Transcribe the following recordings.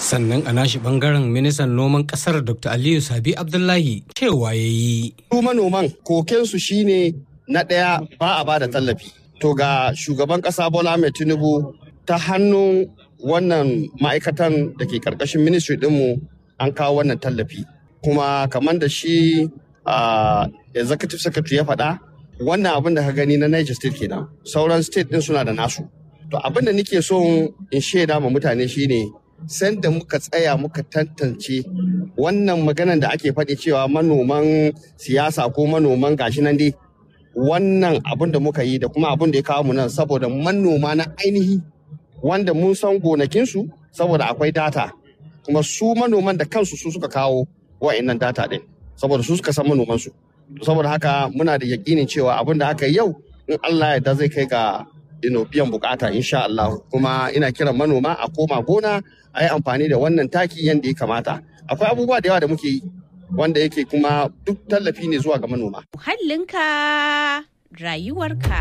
sannan a nashi bangaren ministan noman kasar dr aliyu sabi abdullahi cewa ya yi su manoman kokensu shine na ɗaya ba a bada tallafi to ga shugaban ƙasa bola mai tinubu ta hannun wannan ma'aikatan da ke ƙarƙashin ministry ɗinmu an kawo wannan tallafi kuma kamar da shi executive secretary ya faɗa wannan abin da ka gani na niger state kenan sauran state ɗin suna da nasu to abin da nake so in shaida ma mutane shine sanda muka tsaya muka tantance wannan maganan da ake faɗi cewa manoman siyasa ko manoman gashi nan dai wannan abin da muka yi da kuma abin da ya kawo mu nan saboda manoma na ainihi wanda mun san gonakinsu saboda akwai data kuma su manoman da kansu su suka kawo wa'annan data ɗin saboda su suka san manomansu saboda haka muna da yakinin cewa abin da aka yi yau in Allah ya zai kai ga ino biyan bukata insha Allah kuma ina kiran manoma a koma gona a yi amfani da wannan taki yadda ya kamata akwai abubuwa da yawa da muke yi wanda yake kuma duk tallafi ne zuwa ga manoma muhallinka rayuwarka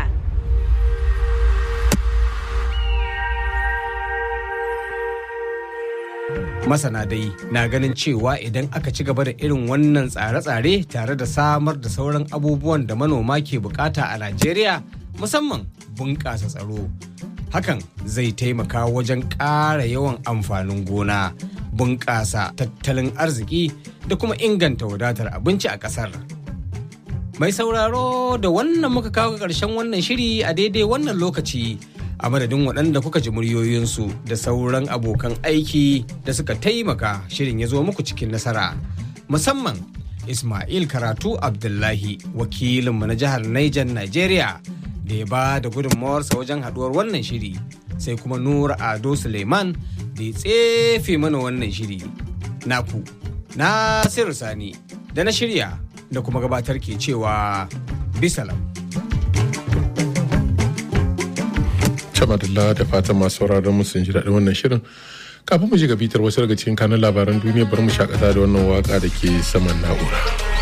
masana dai na ganin cewa idan aka ci gaba da irin wannan tsare-tsare tare da samar da sauran abubuwan da manoma ke bukata a najeriya musamman bunƙasa tsaro hakan zai taimaka wajen ƙara yawan amfanin gona bunƙasa tattalin arziki da kuma inganta wadatar abinci a ƙasar mai sauraro da wannan muka kawo ƙarshen wannan shiri a daidai wannan lokaci a madadin waɗanda kuka ji muryoyinsu da sauran abokan aiki da suka taimaka shirin ya zo muku cikin nasara musamman ismail karatu abdullahi wakilinmu na jihar niger nigeria da ya ba da gudunmawarsa wajen haɗuwar wannan shiri sai kuma nura ado suleiman da ya tsefe mana wannan shiri naku nasiru sani da na shirya da kuma gabatar ke cewa bisalam Shamadullah da fatan masu sauraron mu sun ji daɗin wannan shirin. Kafin mu ji ga bitar wasu daga cikin kanun labaran duniya bari mu shakata da wannan waka da ke saman na'ura.